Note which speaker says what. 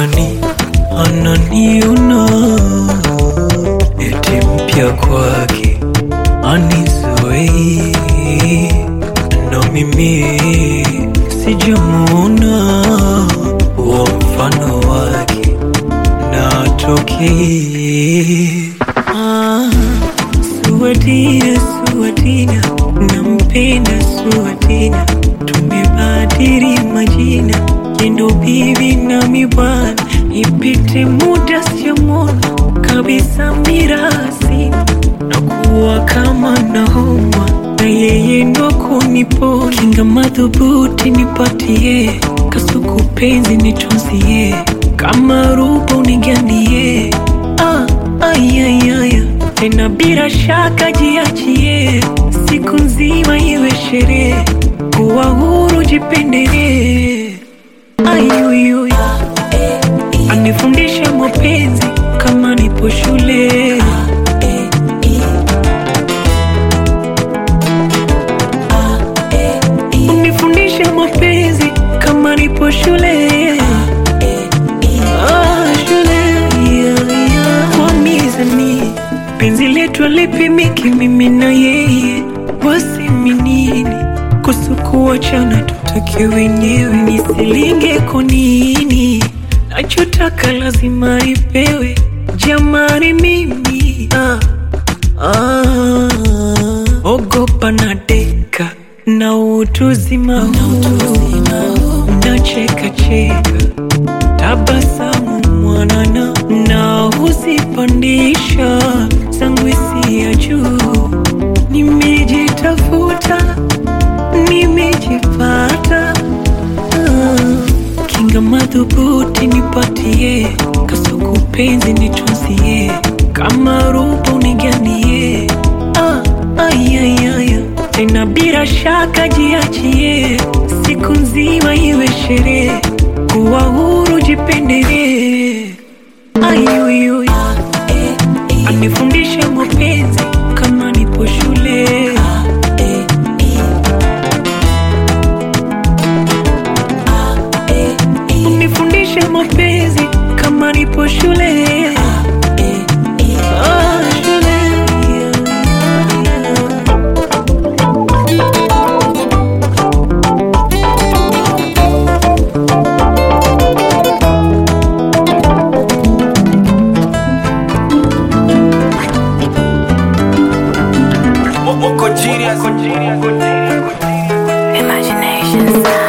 Speaker 1: anani ananiona eti mpya kwake anizoei na mimi sijamuona wa mfano wake natokei ah, Suwatina, Suwatina, nampenda Suwatina, tumebadili majina, yendo bibi nami bwana, ipite muda siyamona kabisa mirasi na kuwa kama nahoma na yeye ndo kunipo kinga madhubuti nipatie kasuku penzi nitunzie kama rupa unigandie ah, ayayaya tena bila shaka jiachie siku nzima iwe sherehe kuwa huru jipendelee ayuyuy anifundisha mapenzi kama nipo shule unifundisha mapenzi kama nipo shule Ah, shule yeah, yeah. kwa mizani penzi letu alipimiki mimi na yeye wasiminini kusukuachana tutake wenyewe nisilinge konini nachotaka lazima ipewe jamani mimi ah, ah, ogopa na deka na utuzima huu nacheka cheka tabasamu mwanana na huzipandisha zangu ya juu nimejitafuta nimejipata ah, kinga madhubuti nipatie kasuku penzi nitunzie kama rupa uniganie ah, ayayaya tena bila shaka jiachie siku nzima iwe sherehe kuwa huru jipendelee ayuyuy anifundishe mapenzi kama nipo shule unifundishe mapenzi kama nipo shule Ah, shule
Speaker 2: Moko genius.
Speaker 3: Imagination.